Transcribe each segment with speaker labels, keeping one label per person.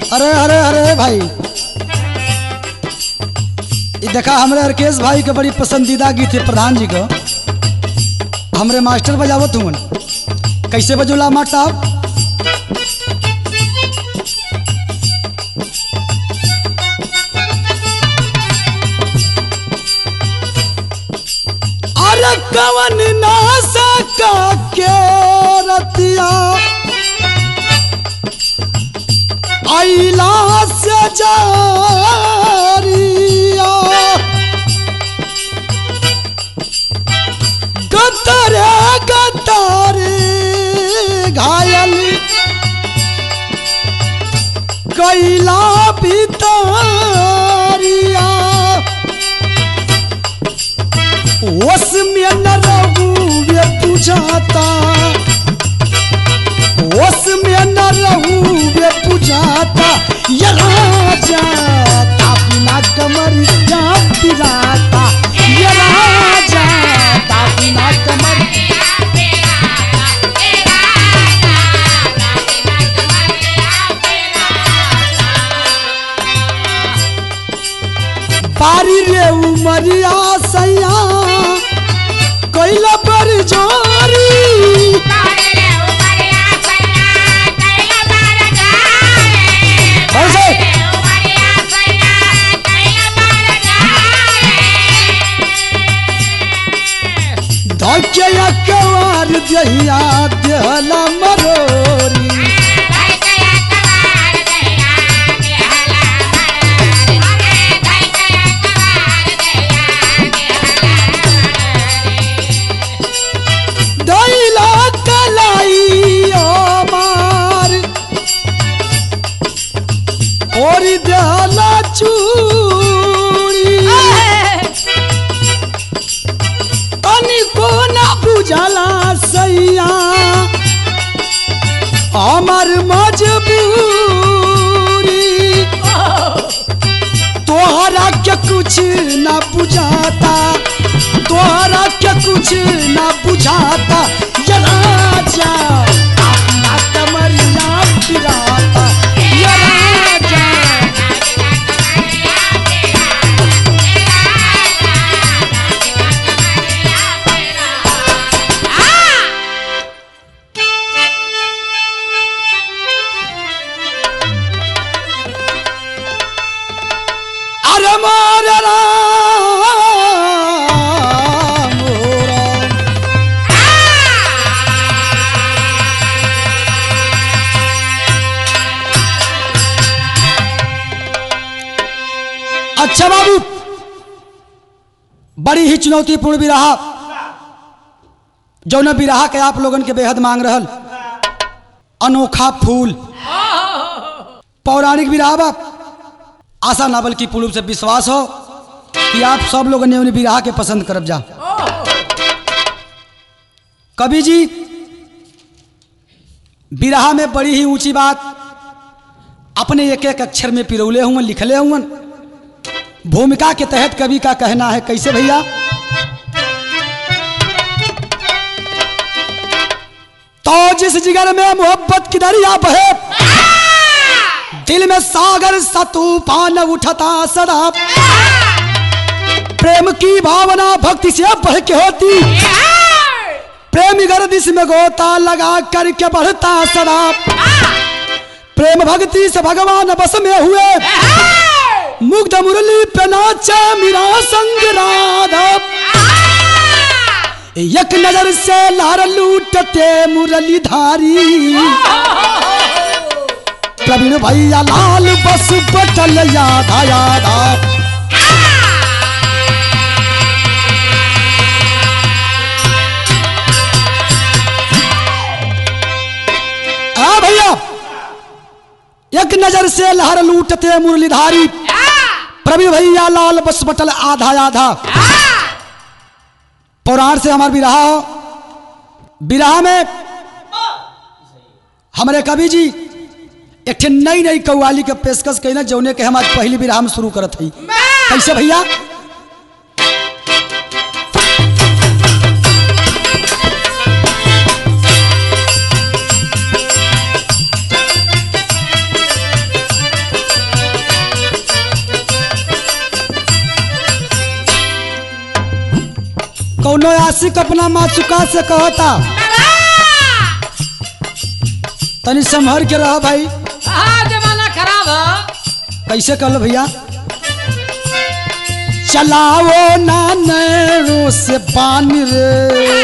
Speaker 1: अरे अरे अरे भाई ये देखा हमरे अर्केश भाई के बड़ी पसंदीदा गीत है प्रधान जी का हमरे मास्टर बजावत हुवन कैसे बजोला माट साहब अरे कवन नासा का के रतिया आइला से जारिया गतरे गतरे घायल कैला पितारिया ओस में न रहुए बुझाता ओस में न रहुए बुझाता ये राजा तापिना कमर या पिराता ये राजा तापिना कमर बारी रे उमरिया सैया कैला पर जारी कैसे धक्या कवार दहिया देहला मरोरी दैला कलाई मार और देहला चूड़ी तनिको ना बुझला सैया हमार मजबूरी तोहरा के कुछ ना बुझाता तोहरा के कुछ ना बुझाता ये राजा अपना कमरिया फिराता ये राजा अरे मोर राम राम। अच्छा बाबू बड़ी ही चुनौतीपूर्ण विराहा जौन विराहा के आप लोगन के बेहद मांग रहल अनोखा फूल पौराणिक विराहा बा आशा नावल की पूर्व से विश्वास हो कि आप सब लोग ने उन्हें विराह के पसंद करब जा कवि जी विराह में बड़ी ही ऊंची बात अपने एक एक अक्षर में पिरौले हुए लिखले हुए भूमिका के तहत कवि का कहना है कैसे भैया तो जिस जिगर में मोहब्बत की दरिया बहे दिल में सागर सा तूफान उठता सदा प्रेम की भावना भक्ति से बढ़ के होती प्रेम गर्दिश में गोता लगा करके बढ़ता सदा प्रेम भक्ति से भगवान बस में हुए मुग्ध मुरली पे नाचा मेरा संग राधा एक नजर से लार लूटते मुरली धारी प्रवीण भैया लाल बस बटल यादा यादा आ भैया एक नजर से लहर लूटते मुरलीधारी प्रवीण भैया लाल बस बटल आधा आधा पौराण से हमार विराह हो विराह में हमारे कवि जी एक ठे नई नई कव्वाली के पेशकश कैला जौने के हम आज पहली विराह में शुरू करत हई कैसे भैया रसिक अपना माचुका से कहता तनी संभर के रह भाई
Speaker 2: हाँ जमाना खराब है
Speaker 1: कैसे कहल भैया चलाओ ना नैरो से बान रे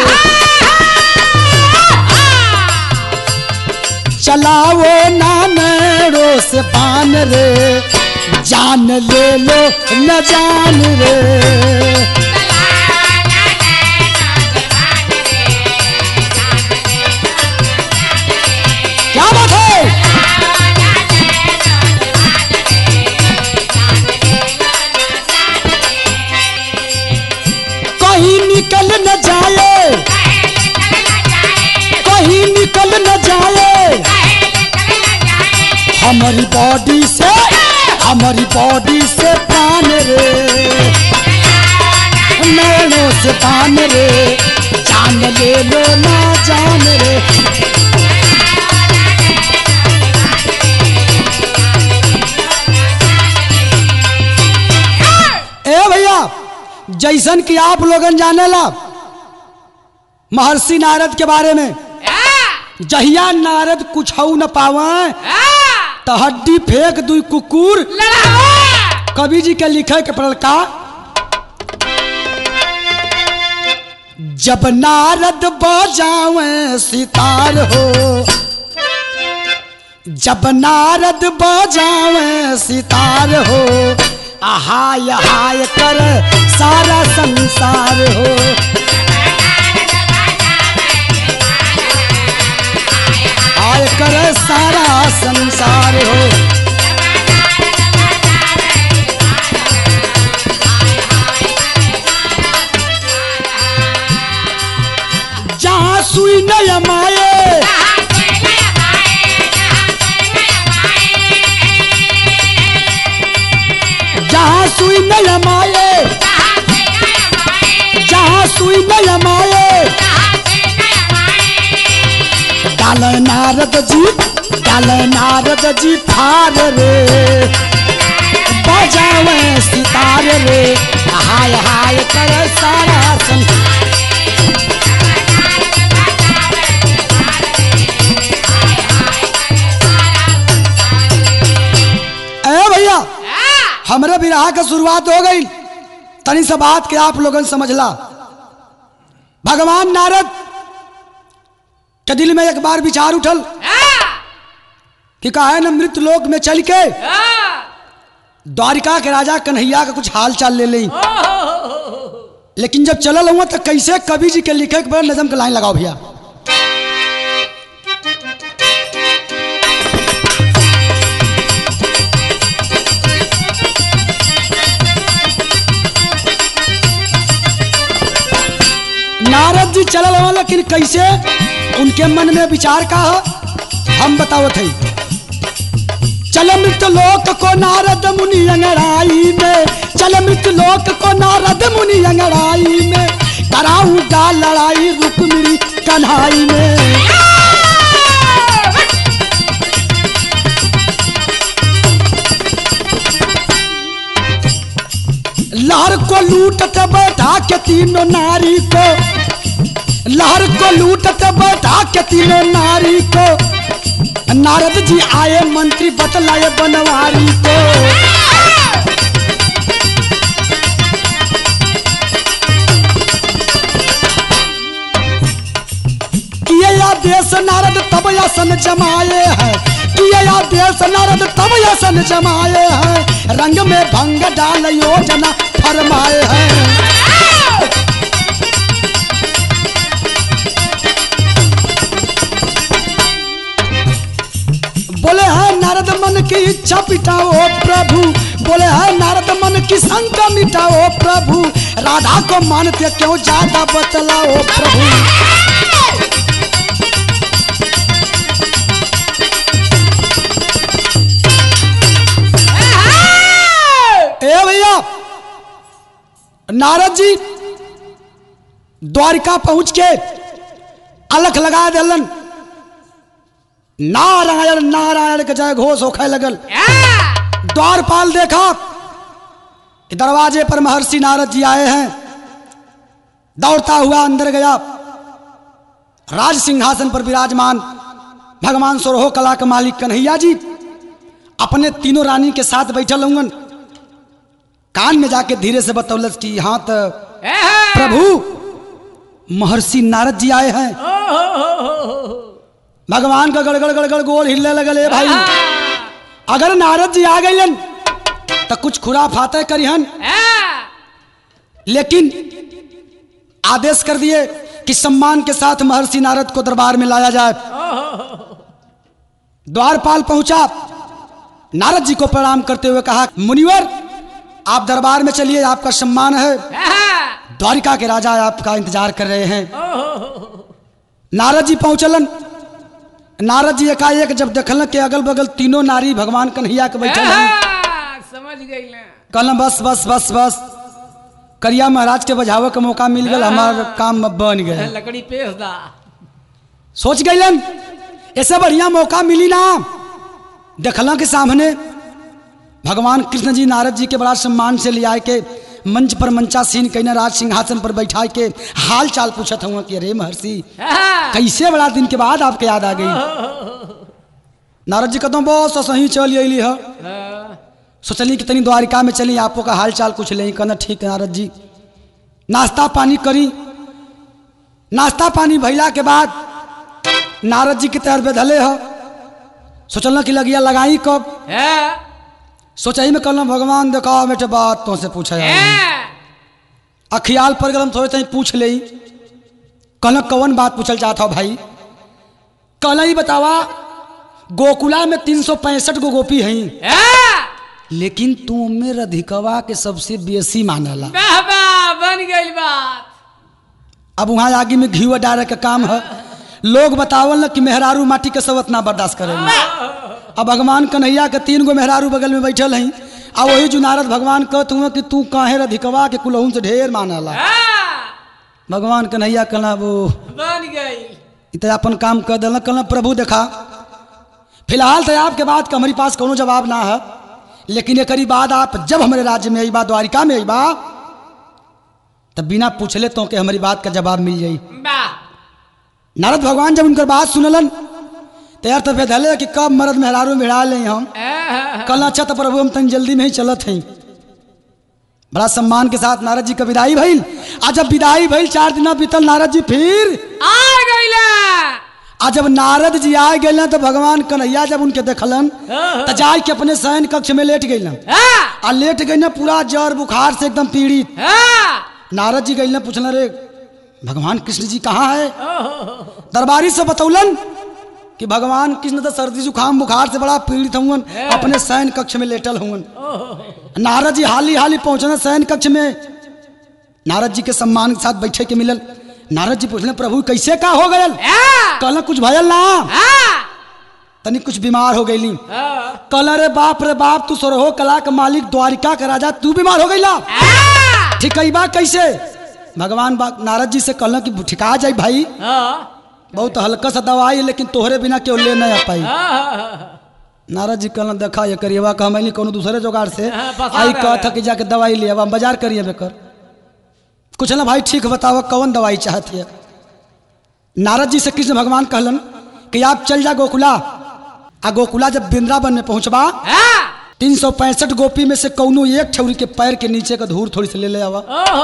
Speaker 1: चलाओ ना नैरो से बान रे जान ले लो न जान रे क्या बात है कहीं निकल न जाए कहीं निकल न जाए हमारी बॉडी से हमारी बॉडी से पान रे नैनों से पान रे जान ले लो ना जान रे ए भैया जैसन कि आप लोगन जाने ला महर्षि नारद के बारे में जहिया नारद कुछ न पावे तो हड्डी फेंक दुई कुकुर कवि जी के लिखे के पड़ल का जब नारद बजावे सितार हो जब नारद बजावे सितार हो आहाय हाय कर सारा संसार हो हाय कर सारा संसार हो जहाँ सुई न माए जहाँ सुई न माए जहाँ सुई न माए डाल नारद जी डाल नारद जी फार रे बजावे सितार रे हाय हाय कर सारा सन ए भैया हमरे विराह का शुरुआत हो गई तनी सा बात के आप लोगन समझला भगवान नारद के दिल में एक बार विचार उठल कि काहे न मृत लोक में चल के द्वारिका के राजा कन्हैया का कुछ हाल चाल ले ली लेकिन जब चलल हुआ तो कैसे कवि जी के लिखे के बड़ा नजम के लाइन लगाओ भैया नारद जी चलल हुआ लेकिन कैसे उनके मन में विचार का है हम बतावत है चल मृत लोक को नारद मुनि अंगड़ाई में चल मृत लोक को नारद मुनि अंगड़ाई में कराऊंगा लड़ाई रुक्मिणी कन्हाई में लहर को लूटते बैठा के तीनों नारी को लहर को लूटते बैठा के तीनों नारी को नारद जी आए मंत्री बतलाए बनवारी को किए या देश नारद तब यासन जमाए हैं किए या देश नारद तब यासन जमाए हैं रंग में भंग डाल योजना फरमाए हैं बोले है नारद मन की इच्छा मिटाओ प्रभु बोले है नारद मन की शंका मिटाओ प्रभु राधा को मानते क्यों ज्यादा बतलाओ प्रभु ए भैया नारद जी द्वारिका पहुंच के अलख लगा दिलन नारायण नारायण के जय घोष होखे लगल द्वारपाल देखा कि दरवाजे पर महर्षि नारद जी आए हैं दौड़ता हुआ अंदर गया राज सिंहासन पर विराजमान भगवान सोरहो कला के मालिक कन्हैया जी अपने तीनों रानी के साथ बैठल होंगन कान में जाके धीरे से बतौलत कि हाँ तो प्रभु महर्षि नारद जी आए हैं भगवान का गड़गड़ गड़गड़ गोल हिलने लगल है भाई अगर नारद जी आ गए तो कुछ खुरा फाते करिहन लेकिन आदेश कर दिए कि सम्मान के साथ महर्षि नारद को दरबार में लाया जाए द्वारपाल पहुंचा नारद जी को प्रणाम करते हुए कहा मुनिवर आप दरबार में चलिए आपका सम्मान है द्वारिका के राजा आपका इंतजार कर रहे हैं नारद जी पहुंचलन नारद जी एकाएक जब देखल कि अगल बगल तीनों नारी भगवान कन्हैया के बैठल हैं
Speaker 2: समझ गई
Speaker 1: कहल बस बस बस बस करिया महाराज के बजावे का मौका मिल गया हमार काम अब बन गए
Speaker 2: लकड़ी पेश दा
Speaker 1: सोच गईलन ऐसे बढ़िया मौका मिली ना देखला के सामने भगवान कृष्ण जी नारद जी के बड़ा सम्मान से ले आए के मंच पर मंचासीन कहीं राज सिंहासन पर बैठा के हाल चाल पूछत हुआ कि अरे महर्षि कैसे बड़ा दिन के बाद आपके याद आ गई नारद जी कहते बस सही चल अली है सोचली कि तनी द्वारिका में चली आपको का हाल चाल कुछ ले कहना ठीक है नारद जी नाश्ता पानी करी नाश्ता पानी भैला के बाद नारद जी के तैयार बेधले ह सोचल कि लगिया लगाई कब सोचाई में कहल भगवान देखा बेटे बात तो से पूछा आ ख्याल पर गलम थोड़े तनी पूछ ले कहल कौन बात पूछल चाहता हो भाई कहल ही बतावा गोकुला में तीन सौ पैंसठ गो गोपी हैं लेकिन तू में रधिकवा के सबसे बेसी मानला
Speaker 2: बन गई बात
Speaker 1: अब वहां आगे में घी डाले का काम है लोग बतावल न कि मेहरारू माटी के सब इतना बर्दाश्त करेंगे अब भगवान कन्हैया के तीन गो मेहरारू बगल में बैठल हैं आ वही जुनारद भगवान कहत हुआ कि तू काहे रधिकवा के कुलहून से ढेर मानला भगवान कन्हैया कहला वो
Speaker 2: बन गई
Speaker 1: इत अपन काम कर दिल कहला प्रभु देखा फिलहाल तो आपके बात का हमारे पास कोनो जवाब ना है लेकिन एक बाद आप जब हमारे राज्य में अबा द्वारिका में अबा तब बिना पूछले तो के हमारी बात का जवाब मिल जाई
Speaker 2: वाह
Speaker 1: नारद भगवान जब उनकर बात सुनलन तो यार तो बेधले कि कब मरद मेहरारू भिड़ा ले हम कल अच्छा तो प्रभु हम तन जल्दी में ही चलत हैं बड़ा सम्मान के साथ नारद जी का विदाई भइल आ जब विदाई भइल चार दिन बीतल नारद जी फिर
Speaker 2: आ गईला
Speaker 1: आ जब नारद जी आ गए तो भगवान कन्हैया जब उनके देखलन तो जाय के अपने शयन कक्ष में लेट गई आ लेट गई ना पूरा जर बुखार से एकदम पीड़ित नारद जी गई पूछल रे भगवान कृष्ण जी कहाँ है दरबारी से बतौलन कि भगवान कृष्ण तो सर्दी जुकाम बुखार से बड़ा पीड़ित हुवन अपने शयन कक्ष में लेटल हुवन नारद जी हाली हाली पहुंचना शयन कक्ष में नारद जी के सम्मान के साथ बैठे के मिलल नारद जी पूछले प्रभु कैसे का हो गयल कहल कुछ भयल ना तनी कुछ बीमार हो गईली कहल रे बाप रे बाप तू सोरहो कला के मालिक द्वारिका का राजा तू बीमार हो गईला ठीक है बा कैसे भगवान बा नारद जी से कहल कि ठिका जाई भाई बहुत हल्का सा दवाई है, लेकिन तोहरे बिना केव ले नहीं आ पाई नारद जी कहल देखा ये करिएवा का हम कोनो दूसरे जुगाड़ से
Speaker 2: हाँ, बता
Speaker 1: आई
Speaker 2: रहे
Speaker 1: कह
Speaker 2: हैं।
Speaker 1: था कि जाके दवाई ले अब हम बाजार करिए बेकर कुछ ना भाई ठीक बताओ कौन दवाई चाहती है नारद जी से कृष्ण भगवान कहलन कि आप चल जा गोकुला आ गोकुला जब वृंदावन में पहुंचबा तीन सौ पैंसठ गोपी में से कौनो एक छौरी के पैर के नीचे का धूर थोड़ी से ले ले आवा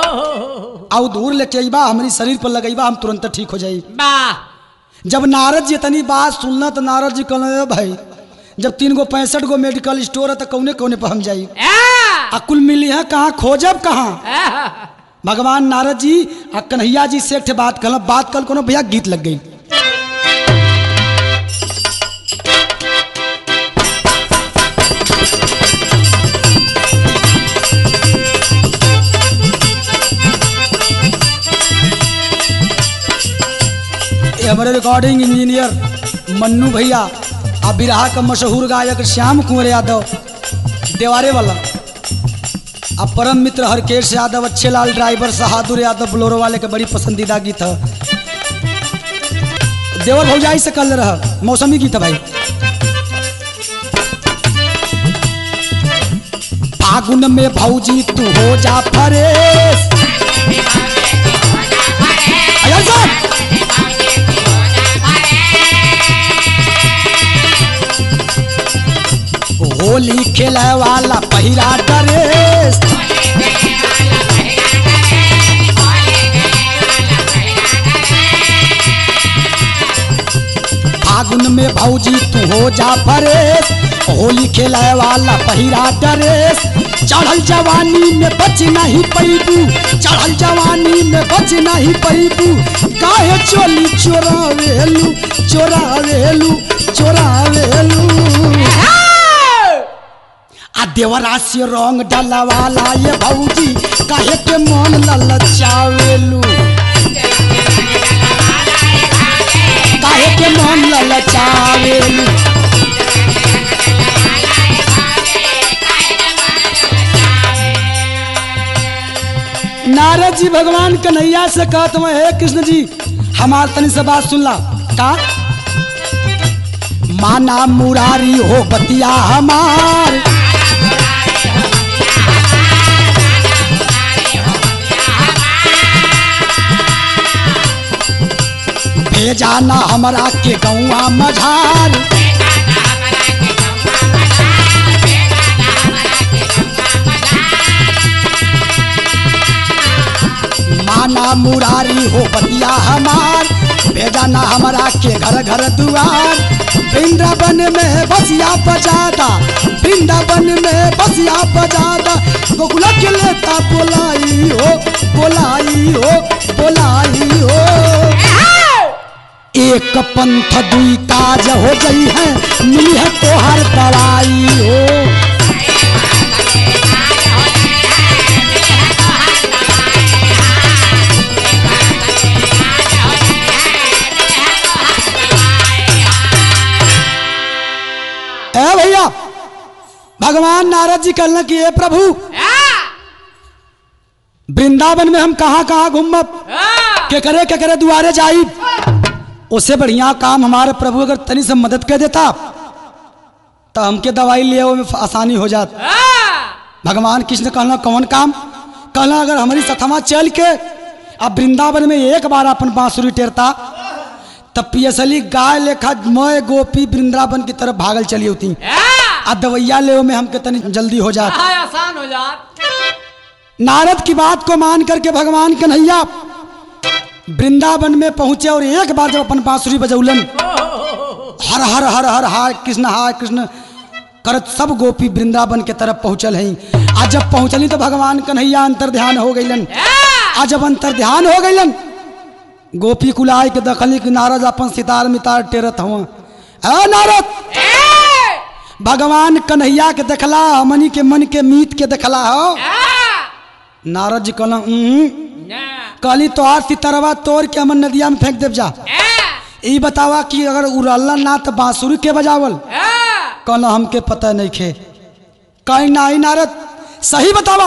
Speaker 1: आ उ धूर लेके अइबा हमारी शरीर पर लगेबा हम तुरंत ठीक हो जाई जब नारद जी इतनी बात सुनना तो नारद जी कहल भाई जब तीन गो पैंसठ गो मेडिकल स्टोर है तो कौने कौने पर हम जाई आ कुल मिली है कहाँ खोजब कहाँ भगवान नारद जी आ कन्हैया जी से एक ठे बात कहल बात कल कोनो भैया गीत लग गई ये हमारे रिकॉर्डिंग इंजीनियर मन्नू भैया आ बिरहा का मशहूर गायक श्याम कुंवर यादव देवारे वाला आ परम मित्र हरकेश यादव अच्छे लाल ड्राइवर बहादुर यादव बोलोरो वाले के बड़ी पसंदीदा गीत है देवर भौजाई से कल रहा मौसमी गीत है भाई फागुन में भौजी तू हो जा फरेश ध्यान से होली खेले वाला पहिरा ड्रेस फागुन में भौजी तू हो जा परेश होली खेले वाला पहिरा ड्रेस चढ़ल जवानी में बच नहीं पैबू चढ़ल जवानी में बच नहीं पैबू काहे चोली चोरावेलू चोरावेलू चोरावेलू आ देवरा से रंग डलवाला ये भौजी काहे के मन ललचावेलू काहे के मन ललचावेलू नारद जी भगवान कन्हैया से कहत हुए हे कृष्ण जी हमार तनी से बात सुन ला का माना मुरारी हो बतिया हमार भेजा ना हमरा के गौआ मझार माना मुरारी हो बतिया हमार भेजा ना हमरा के घर घर दुआर वृंदावन में बसिया बजादा वृंदावन में बसिया बजादा गोकुला के लेता बोलाई हो बोलाई हो बोलाई हो एक पंथ दुई काज हो गई है मिली है तोहर दवाई हो ए भैया भगवान नारद जी कहलन कि ए प्रभु वृंदावन में हम कहाँ कहाँ घूमब के करे के करे दुआरे जाई उससे बढ़िया काम हमारे प्रभु अगर तनी से मदद कर देता तो हमके दवाई लिए में आसानी हो जात भगवान कृष्ण कहना कौन काम कहना अगर हमारी सथमा चल के अब वृंदावन में एक बार अपन बांसुरी टेरता तब पियसली गाय लेखा मैं गोपी वृंदावन की तरफ भागल चली होती आ दवैया ले में हमके तनी जल्दी हो जात
Speaker 2: आसान हो जात
Speaker 1: नारद की बात को मान करके भगवान कन्हैया वृंदावन में पहुंचे और एक बार जब अपन बांसुरी बजौलन हर हर हर हर हाय कृष्ण हाय कृष्ण करत सब गोपी वृंदावन के तरफ पहुंचल हैं आज जब पहुंचली तो भगवान कन्हैया अंतर ध्यान हो गईलन आज जब अंतर ध्यान हो गईलन गोपी कुलाय के दखली कि नारद अपन सितार मितार टेरत हुआ अ नारद भगवान कन्हैया के देखला हमनी के मन के मीत के देखला हो नारद जी कहला "उम्म, कहली तोहार सितरवा तोड़ के हमन नदिया में फेंक देव जा ई बतावा कि अगर उड़ल्ला ना तो बांसुरी के बजावल कहला हमके पता नहीं खे कहीं नाही नारद सही बतावा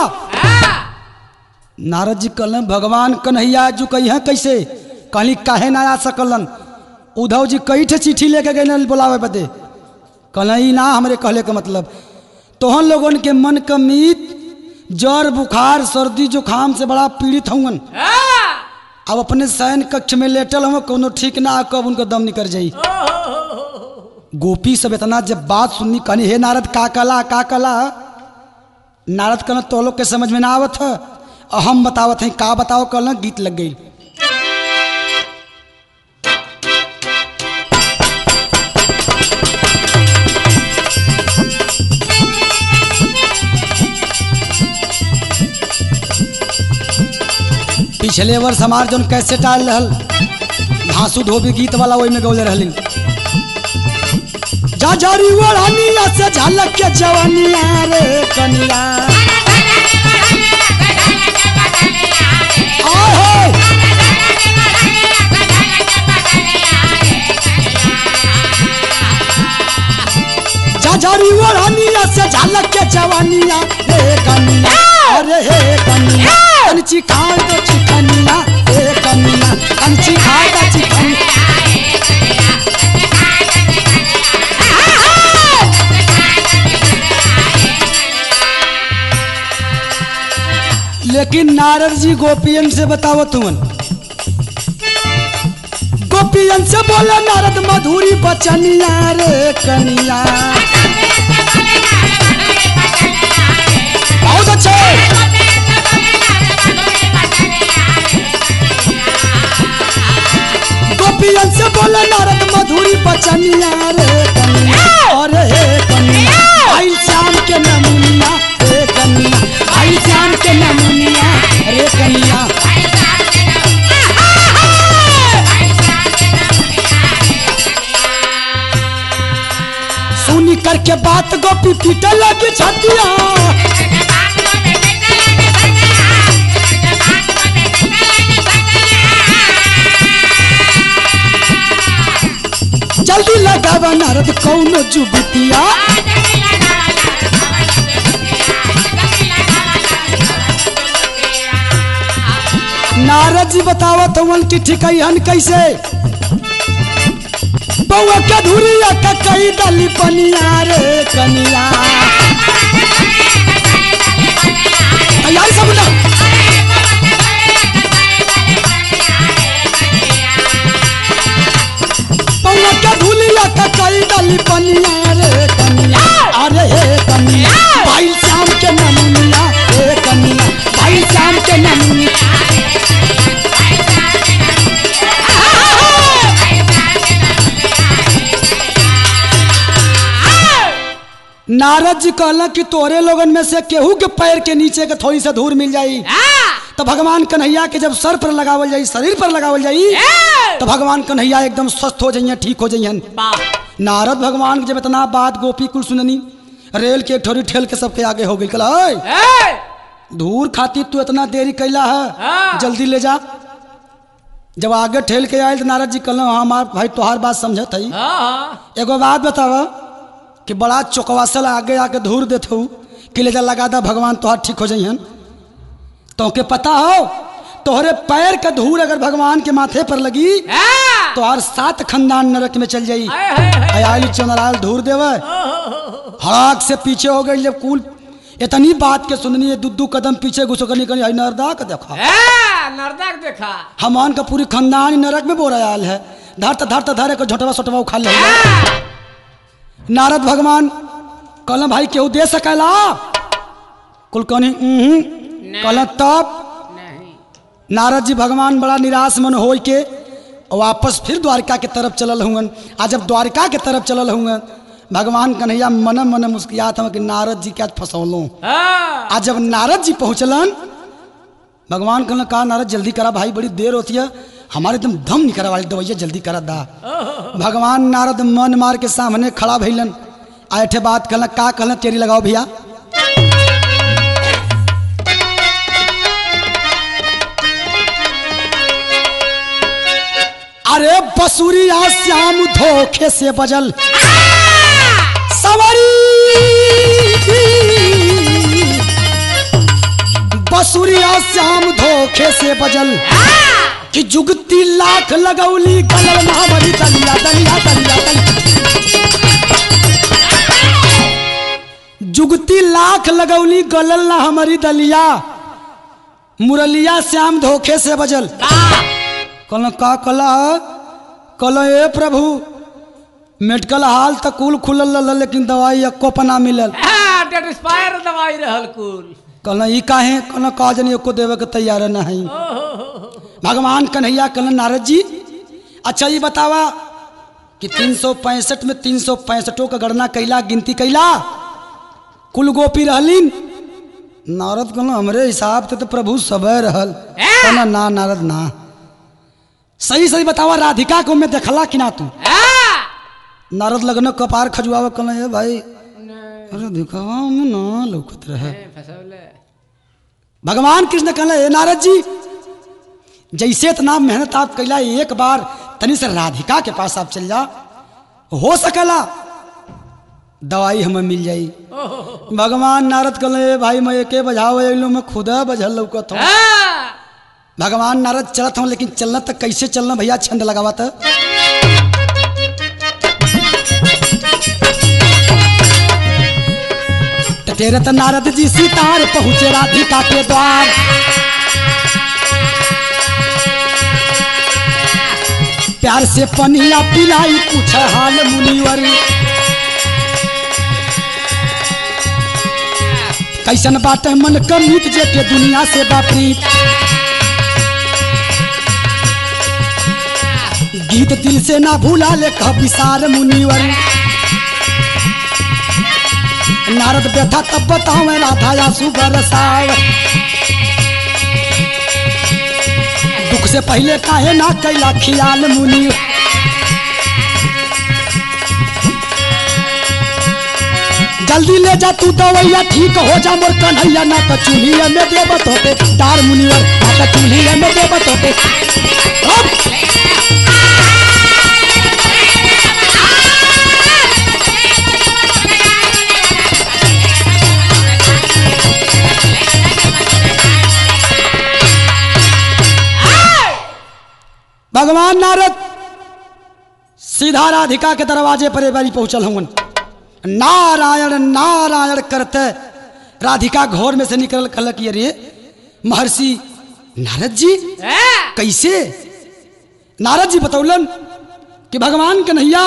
Speaker 1: नारद जी कहलन भगवान कन्हैया जो कही है कैसे कहली काहे ना आ सकलन उद्धव जी कई ठे चिट्ठी लेके गए बुलावे बदे कहल ई ना हमरे कहले के मतलब तोहन लोगन के मन का मीत जर बुखार सर्दी जुखाम से बड़ा पीड़ित हवन अब अपने शयन कक्ष में लेटल हम कोनो ठीक ना कब उनको दम निकल जाई गोपी सब इतना जब बात सुननी कहनी हे नारद का कला का कला नारद कहना तो लोग के समझ में ना आवत है और हम बतावत हैं का बताओ कहना गीत लग गई पिछले वर्ष हमार जौन कैसे टाल रहल घासू धोबी गीत वाला वही में गौले रहलिन जा जारी ओढ़निया से झलक के जवानिया रे कनिया आय होय जा जारी ओढ़निया से झलक के जवानिया रे कनिया अरे हे कनिया कंची खाए तो चिकनिया हे कनिया कंची खाए तो चिकनिया लेकिन नारद जी गोपियन से बताओ तुमन गोपियन से बोले नारद मधुरी बचनिया रे कनिया बहुत अच्छे गोपियन से बोले नारद मधुरी बचनिया रे कनिया अरे हे कनिया भाई श्याम के नमुनिया रे कनिया भाई श्याम के नमुनिया रे कनिया सुनी करके बात गोपी पीटे लगी छतिया जल्दी लगावा नारद कौनो जुबतिया नारद जी बतावत हवन कि ठिकैहन कैसे बउआ के धुरिया का कई दली पनिया रे कनिया तैयारी सब ना बउआ के धुलिया का कई दली पनिया रे कनिया अरे हे कनिया भाई श्याम के नमुनिया रे कनिया भाई श्याम के नमुनिया नारद जी कहला कि तोरे लोगन में से केहू के पैर के नीचे के थोड़ी सा धूल मिल जाई तो भगवान कन्हैया के जब सर पर लगावल जाई शरीर पर लगावल जाई तो भगवान कन्हैया एकदम स्वस्थ हो जाइए ठीक हो जाइए नारद भगवान के जब इतना बात गोपी कुल सुननी रेल के एक ठोरी ठेल के सबके आगे हो गई कला "ओए, धूर खाती तू इतना देरी कैला है
Speaker 2: हाँ।
Speaker 1: जल्दी ले जा जब आगे ठेल के आयल तो नारद जी कहल हाँ हमार भाई तोहार बात समझत है एगो बात बतावा कि बड़ा चौकवासल आगे आके धूर देत हूँ कि ले जा लगा दा भगवान तोहार ठीक हो जाइहन तो के पता हो तोहरे पैर का धूल अगर भगवान के माथे पर लगी तो हर सात खानदान नरक में चल जाई अयाली चंद्राल धूर देवे हड़ाक से पीछे हो गई जब कुल इतनी बात के सुननी है दू कदम पीछे घुसो करनी करनी नरदा का देखा
Speaker 2: नर्दक देखा
Speaker 1: हमान का पूरी खानदान ही नरक में बोरा आयल है धरत धरत धरे को झोटवा सोटवा उखा ले नारद भगवान कहल भाई केहू दे सकेला कुल कहनी "उहुं।" कहल तब
Speaker 2: नहीं
Speaker 1: नारद जी भगवान बड़ा निराश मन हो के वापस फिर द्वारका के तरफ चलल हुअन आ जब द्वारका के तरफ चलल हुअन भगवान कन्हैया मन मन मुस्कियात हम कि नारद जी क्या फंसौलों
Speaker 2: हाँ
Speaker 1: आज जब नारद जी पहुंचलन भगवान कहलन कहा नारद जल्दी करा भाई बड़ी देर होती है हमारे एकदम दम नहीं करा वाली दवैया जल्दी करा दा भगवान नारद मन मार के सामने खड़ा भइलन आठे बात कहलन का कहलन तेरी लगाओ भैया अरे बसुरिया श्याम धोखे से बजल सवारी बसुरिया श्याम धोखे से बजल कि जुगती लाख लगौली गलल महाबली दलिया दलिया दलिया दलिया जुगती लाख लगौली गलल ना हमारी दलिया मुरलिया श्याम धोखे से बजल कहल का कला कल ए प्रभु मेडिकल हाल तक कुल खुलल रहल लेकिन दवाई एको पना मिलल
Speaker 2: डेट एक्सपायर दवाई रहल कुल
Speaker 1: कहल ई काहे कहल का जनी एको देवे के तैयार नहीं भगवान कन्हैया कहल नारद जी अच्छा ये बतावा कि तीन सौ पैंसठ में तीन सौ पैंसठों का गणना कैला गिनती कैला कुल गोपी रहलीन नारद कहल हमरे हिसाब से तो प्रभु सबे रहल कहल ना नारद ना सही सही बतावा राधिका को मैं देखला कि ना तू नारद लगन कपार खजुआवा कहल ए भाई अरे दिखावा में ना लौकत रहे भगवान कृष्ण कहले "ए नारद जी जैसे इतना मेहनत आप कैला एक बार तनी से राधिका के पास आप चल जा हो सकेला दवाई हमें मिल जाई भगवान नारद कहले "ए भाई मैं एके बजाओ अइलो मैं खुदा बजल लौकत हूँ भगवान नारद चलत हूँ लेकिन चलना तक कैसे चलना भैया छंद लगावा था तेरत नारद जी सीतार पहुँचे राधिका के द्वार प्यार से पनिया पिलाई पूछ हाल मुनिवर कैसन बात है मन का मीत जे के दुनिया से बापरीत गीत दिल से ना भूला ले कह विसार मुनिवर नारद व्यथा तब बताओ राधा या सुगर साव दुख से पहले काहे ना कैला खियाल मुनि जल्दी ले जा तू दवैया ठीक हो जा मोर कन्हैया ना तो चूल्हिया में देवत होते तार मुनिवर ना तो चूल्हिया में देवत होते अब भगवान नारद सीधा राधिका के दरवाजे पर एक बारी पहुंचल हूँ नारायण नारायण करते राधिका घोर में से निकल कल कि अरे महर्षि नारद जी
Speaker 2: ए,
Speaker 1: कैसे नारद जी बतौलन कि भगवान कन्हैया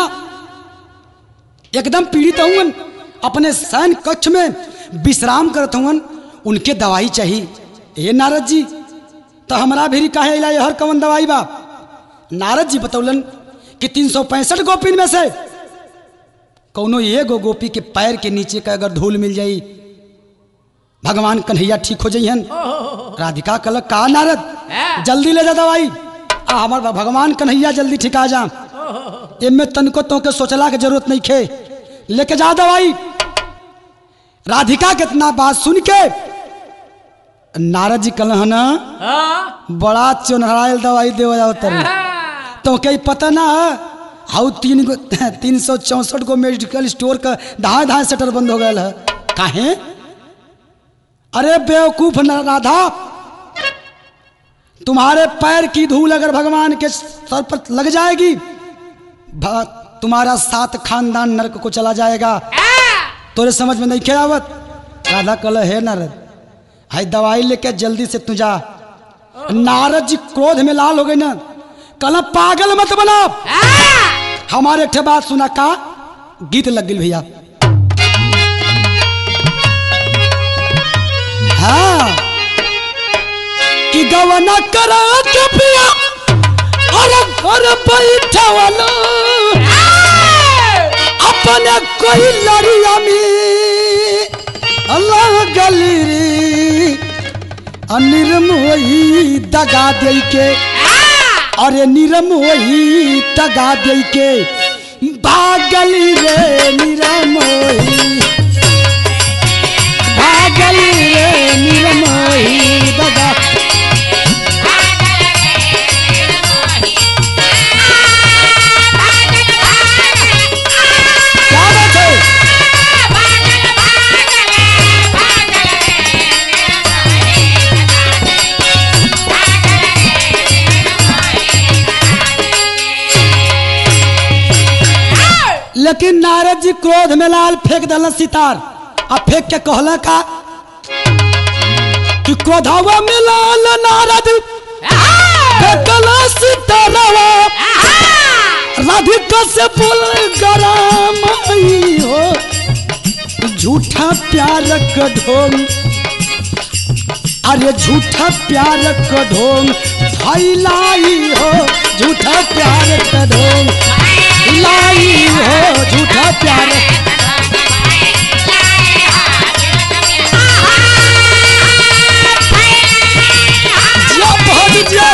Speaker 1: एकदम पीड़ित हुवन अपने सैन कक्ष में विश्राम करत हुवन उनके दवाई चाहिए ये नारद जी तो हमारा भी काहे इला हर कवन दवाई बा नारद जी बतौलन कि तीन सौ पैंसठ गोपिन में से कौनो एगो गोपी के पैर के नीचे का अगर धूल मिल जाई भगवान कन्हैया ठीक हो जाइहन राधिका कल का नारद
Speaker 2: हाँ।
Speaker 1: जल्दी ले जा दवाई आ हमार भगवान कन्हैया जल्दी ठिका जा एमे तनको तो के सोचला के जरूरत नहीं खे लेके जा दवाई राधिका के इतना बात सुन के नारद जी कल ना
Speaker 2: हाँ,
Speaker 1: बड़ा चुनहरायल दवाई देव जाओ तरी
Speaker 2: हाँ,
Speaker 1: तो कहीं पता ना हाउ तीन गो तीन सौ चौंसठ गो मेडिकल स्टोर का धाए धाए शटर बंद हो गया है काहे अरे बेवकूफ न राधा तुम्हारे पैर की धूल अगर भगवान के सर पर लग जाएगी भ- तुम्हारा सात खानदान नरक को चला जाएगा तोरे समझ में नहीं खे आवत राधा कल है नारद हाय दवाई लेके जल्दी से तू जा नारद जी क्रोध में लाल हो गए ना कल पागल मत बना हमारे ठे बात सुना का गीत लग गई भैया हाँ कि गवना करा के पिया अरे घर बैठा वाला अपने कोई लड़िया में अल्लाह गली रे अनिर्मोही दगा दे के अरे निरमोही दगा दे के भागली रे निरमोही भागली रे निरमोही दगा क्या बात है लेकिन नारद जी क्रोध में लाल फेंक दल सितार आ फेंक के कहला का कि क्रोधावा में लाल नारद फेंकला सितारवा राधिका से बोल गरम आई हो झूठा प्यार का ढोंग अरे झूठा प्यार का ढोंग फैलाई हो झूठा प्यार का ढोंग लाई हो झूठा प्यार जिया बहुत जिया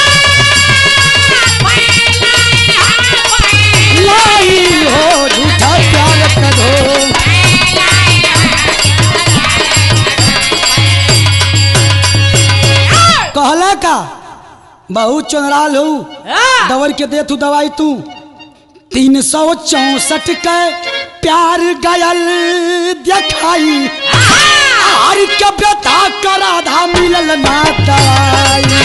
Speaker 1: लाई हो झूठा प्यार का ढोंग कहला का बहुत चुनराल हो
Speaker 2: हाँ,
Speaker 1: दवर के दे तू दवाई तू तीन सौ चौसठ के प्यार गयल दिखाई आर के व्यथा का राधा मिलल ना दवाई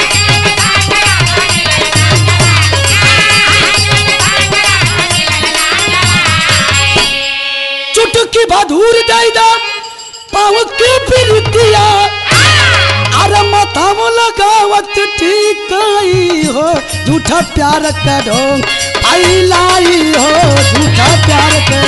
Speaker 1: चुटकी बधूर दे दो पाँव की बिरतिया अरे मत तम लगावत ठीक आई हो झूठा प्यार का ढोंग फैलाई हो झूठा प्यार का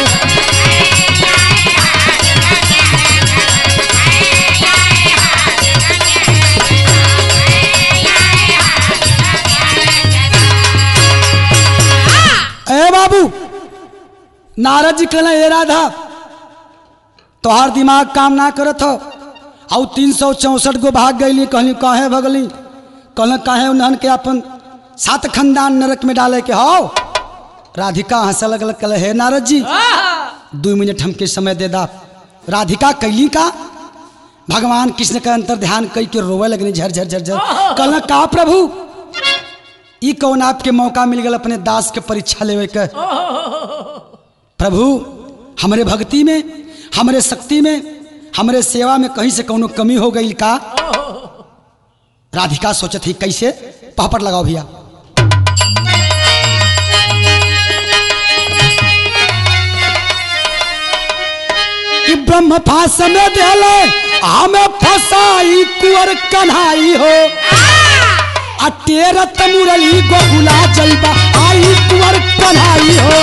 Speaker 1: ए बाबू नारद जी कहले ए राधा तोहार दिमाग काम ना करत हो और तीन सौ चौसठ गो भाग गईली कहली काहे भगली कहल काहे उन्हन के अपन सात खानदान नरक में डाले के हो राधिका हंस लगल कहले हे नारद जी दो मिनट हमके समय दे दा राधिका कैली का भगवान कृष्ण का अंतर ध्यान कई के रोवे लगनी झर झर झर झर कहल का प्रभु ई कौन आपके मौका मिल गल अपने दास के परीक्षा लेवे के प्रभु हमरे भक्ति में हमरे शक्ति में हमरे सेवा में कहीं से कौनो कमी हो गई का राधिका सोचत ही कैसे पहपट लगाओ भैया कि ब्रह्म फास में देले हमें फसाई कुंवर कन्हाई हो आ तेरत मुरली गोकुला जलबा आई कुंवर कन्हाई हो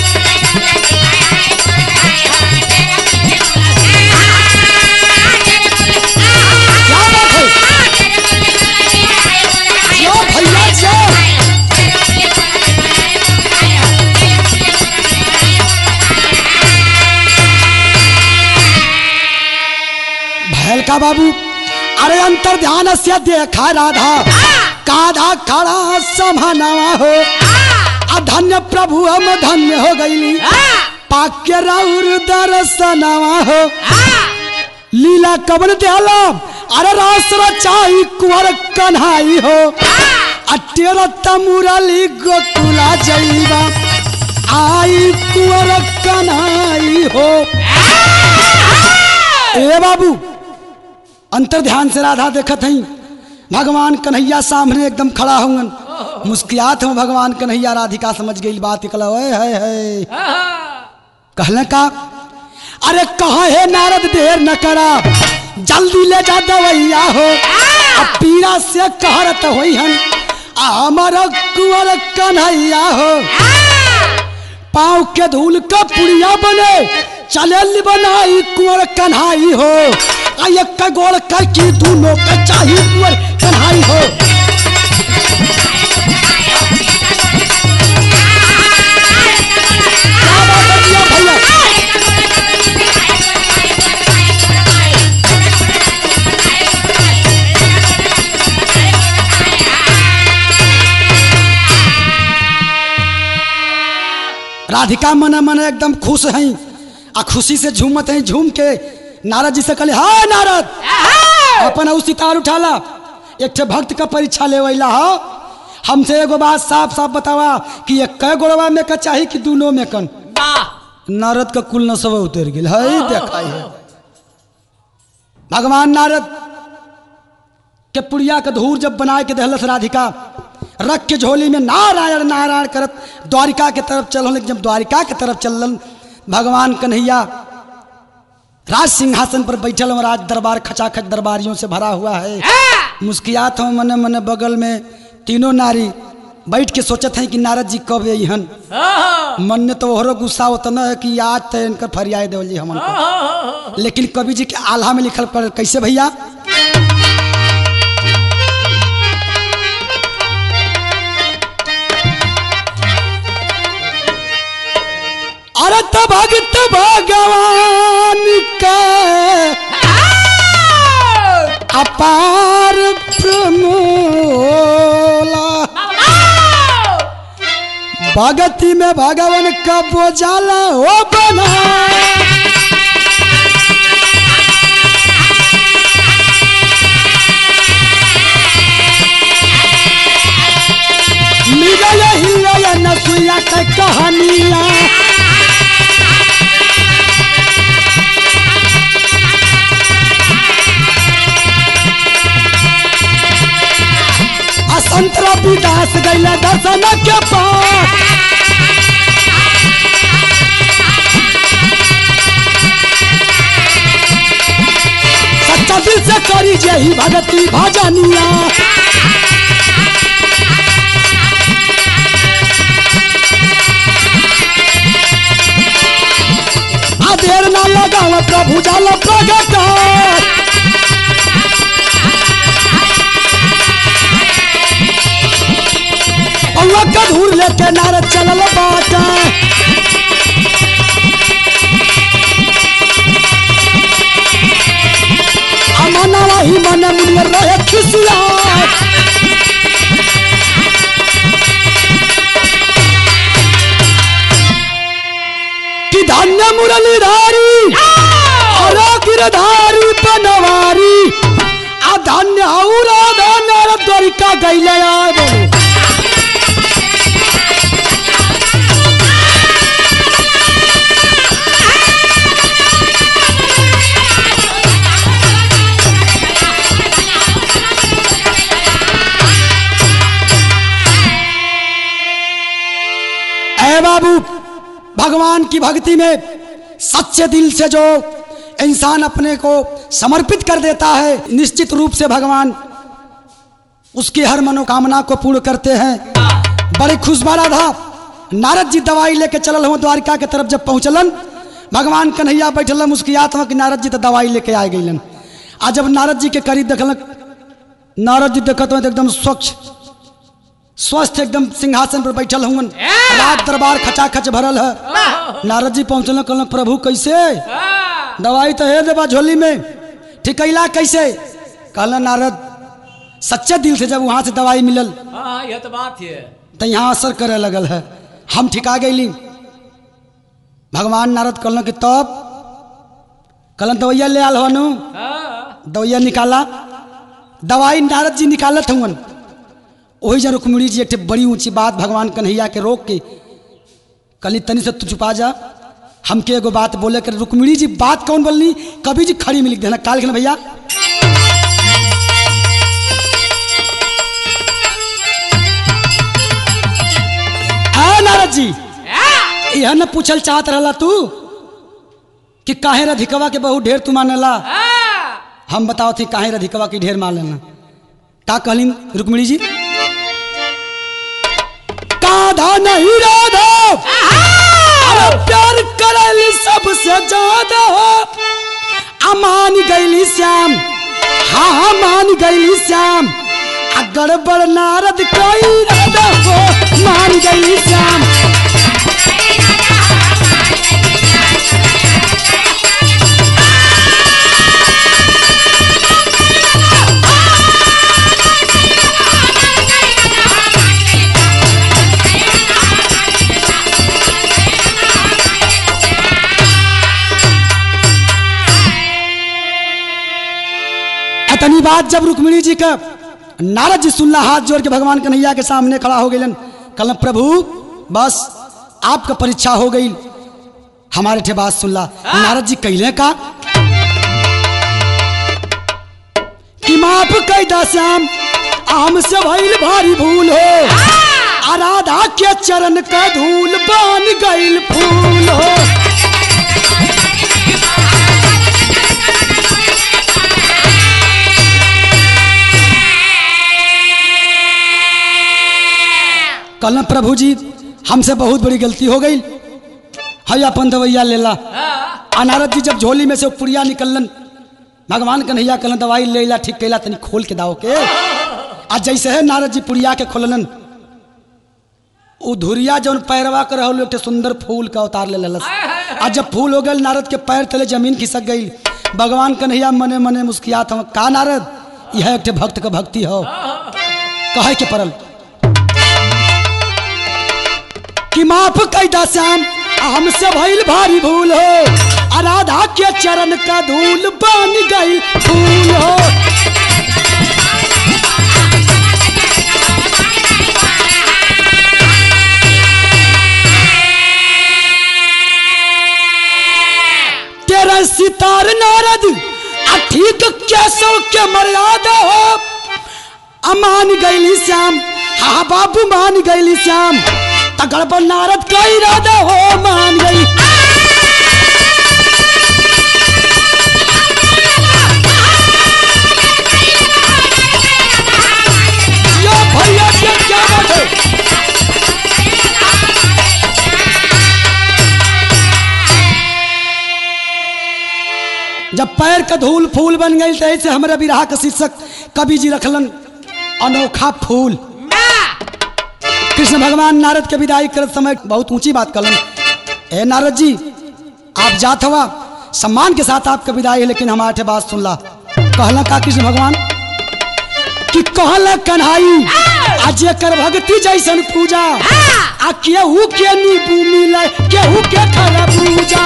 Speaker 1: क्या बात है जो भैया जो भैल का बाबू अरे अंतर ध्यान से देखा राधा काधा खड़ा समानावा हो अधन्य प्रभु हम धन्य हो गईली पाक्य राउर दर्शनवा हो लीला कबन दयाला अरे रास रचाई कुंवर कन्हाई हो अटेर तमुरली गोकुला जईबा आई कुंवर कन्हाई हो ए बाबू अंतर ध्यान से राधा देखत हई भगवान कन्हैया सामने एकदम खड़ा हुन मुस्कियात हूँ भगवान कन्हैया राधिका समझ गई बात निकला ओए है है कहले का अरे कहा है नारद देर न करा जल्दी ले जा दवैया हो अब पीड़ा से कहरत होई हन हमारा कुंवर कन्हैया हो पाँव के धूल का पुड़िया बने चले बनाई कुंवर कन्हाई हो आ एक गोड़ कर की दोनों का चाहिए कुंवर कन्हाई हो क्या बात है भैया भैया राधिका मन मन एकदम खुश हैं आ खुशी से झूमत हैं झूम के नारद जी से कहले हाँ नारद अपन उ सितार उठाला एक ठे भक्त का परीक्षा लेवैला हो हमसे एगो बात साफ साफ बतावा कि एक कै गोड़वा में का चाही कि दोनों में कन नारद का कुल नसब उतर गेल है देखाई है भगवान नारद के पुड़िया के धूर जब बना के दहलस राधिका रख के झोली में नारायण नारायण करत द्वारिका के तरफ चल लेकिन जब द्वारिका के तरफ चलन भगवान कन्हैया राज सिंहासन पर बैठल हूँ राज दरबार खचाखच दरबारियों से भरा हुआ है मुस्कियात हूँ मने मने बगल में तीनों नारी बैठ के सोचत हैं कि नारद जी कब अहन मन में तो ओहरो गुस्सा उतना है कि आज तो इनकर फरियाद देवल जी हमन को लेकिन कवि जी के आल्हा में लिखल पड़ल कैसे भैया अरे तो भगत भगवान का अपार प्रमोला भगती में भगवान का बोझाला हो बना मिलल हिलल नसुया के कहानिया असंतरा विदास गैला दर्शन के पास सच्चा दिल से करी जे रही भगती भजनिया आ देर ना लगाव प्रभु जाल प्रगट पौवा का धूर लेके नारद चलल बाटा अमनवा ही मन मुनियर रहे खिसिया कि धन्य मुरलीधारी अरे गिरधारी बनवारी आ धन्य औरा धन्य द्वारिका गैले आए बोलो ऐ बाबू भगवान की भक्ति में सच्चे दिल से जो इंसान अपने को समर्पित कर देता है निश्चित रूप से भगवान उसकी हर मनोकामना को पूर्ण करते हैं बड़े खुश बारा था नारद जी दवाई लेके चलल हो द्वारिका के तरफ जब पहुंचलन भगवान कन्हैया बैठल उसकी आत्मा कि नारद जी तो दवाई लेके आ गईलन आ जब नारद जी के करीब देखल नारद जी देखत हो तो एकदम स्वच्छ स्वस्थ एकदम सिंहासन पर बैठल हुन रात दरबार खचाखच भरल है नारद जी पहुंचल कहल प्रभु कैसे
Speaker 2: हाँ,
Speaker 1: दवाई तो है देवा झोली में ठिकैला कैसे कहल नारद सच्चे दिल से जब वहां से दवाई मिलल
Speaker 2: हाँ, यह तो बात है
Speaker 1: तो यहाँ असर करे लगल है हम ठिका गईली भगवान नारद कहलन कि तब कहलन दवैया ले आल हनु
Speaker 2: हाँ,
Speaker 1: दवैया निकाला दवाई नारद जी निकालत हुन वही जा रुक्मिणी जी एक ठे बड़ी ऊंची बात भगवान कन्हैया के रोक के कली तनी से तू छुपा जा हमके एगो बात बोले कर रुक्मिणी जी बात कौन बोलनी कभी जी खड़ी में लिख देना काल लिखना भैया आ नारद जी
Speaker 2: हाँ,
Speaker 1: यह न पूछल चाहत रहला तू कि काहे रधिकवा के बहुत ढेर तू मानेला
Speaker 2: हाँ,
Speaker 1: हम बताओ थी काहे रधिकवा की ढेर मान लेना का कहली रुक्मिणी जी काधा नहीं राधा अरे प्यार करली सबसे ज्यादा अमान गईली श्याम हाँ हाँ मान गईली श्याम आ गड़बड़ नारद कोई राधा हो मान गईली श्याम इतनी बात जब रुक्मिणी जी का नारद जी सुनला हाथ जोड़ के भगवान कन्हैया के सामने खड़ा हो गए कल प्रभु बस आपका परीक्षा हो गई हमारे ठे बात सुनला नारद जी कहले का कि माफ कह दा श्याम आम से भइल भारी भूल हो आराधा के चरण का धूल बन गइल फूल हो कल प्रभु जी हमसे बहुत बड़ी गलती हो गई है अपन दवैया लेला
Speaker 2: हाँ,
Speaker 1: आ नारद जी जब झोली में से पुड़िया निकलन भगवान कन्हैया कहलन दवाई ले ला ठीक कैला तनी खोल के दाओ के आ जैसे है नारद जी पुड़िया के खोललन उ धुरिया जौन पैरवा कर रहल एक ठे सुंदर फूल का उतार ले ललस आ जब फूल हो गए नारद के पैर तले जमीन खिसक गई भगवान कन्हैया मने मने मुस्कियात हम का नारद यह एक ठे भक्त का भक्ति हो कहे के परल कि माफ कैदा श्याम हमसे भइल भारी भूल हो आराधा के चरण का धूल बन गई फूल हो तेरा सितार नारद आ ठीक कैसो के मर्यादा हो अमान गैली श्याम हाँ बाबू मान गैली श्याम तगड़ पर नारद का इरादा हो मान गई जब पैर का धूल फूल बन गई तो ऐसे हमारे विराह का शीर्षक कवि जी रखलन अनोखा फूल कृष्ण भगवान नारद के विदाई करत समय बहुत ऊंची बात कलन ए नारद जी आप जात हवा सम्मान के साथ आपका विदाई है लेकिन हमारे बात सुनला कहला का कृष्ण भगवान कि कहला कन्हाई आज कर भक्ति जैसन पूजा आ केहू के नींबू मिले केहू के खरबूजा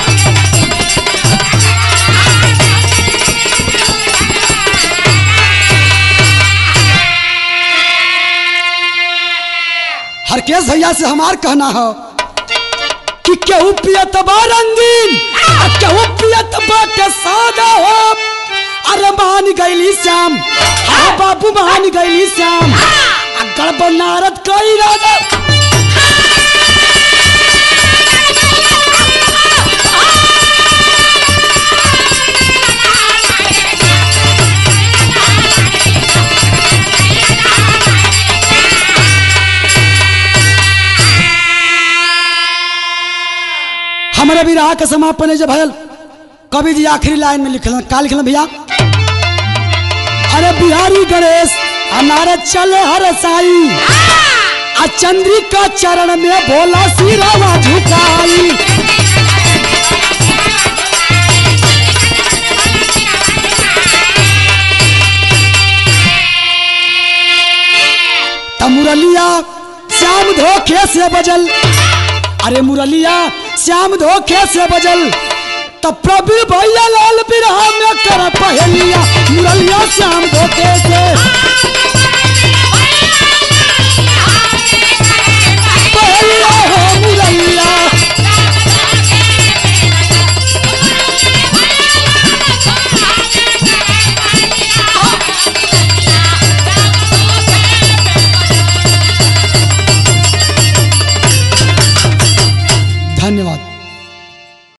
Speaker 1: हरकेश भैया से हमार कहना है कि केहू पियत बा रंगीन आ केहू पियत बा के सादा हो अरे मान गईली श्याम हाँ बाबू मान गईली श्याम आ गड़बड़ नारद कई राजा हमारे विराह के समापन है जब भयल कवि जी आखिरी लाइन में लिखल का लिखल भैया अरे बिहारी गणेश आ नारद चले हर साई आ चंद्रिका चरण में भोला सिरावा झुकाई त मुरलिया श्याम धोखे से बजल अरे मुरलिया श्याम धोखे से बजल तो प्रभु भैया लाल बिरहा में कर पहलिया मुरलिया श्याम धोखे से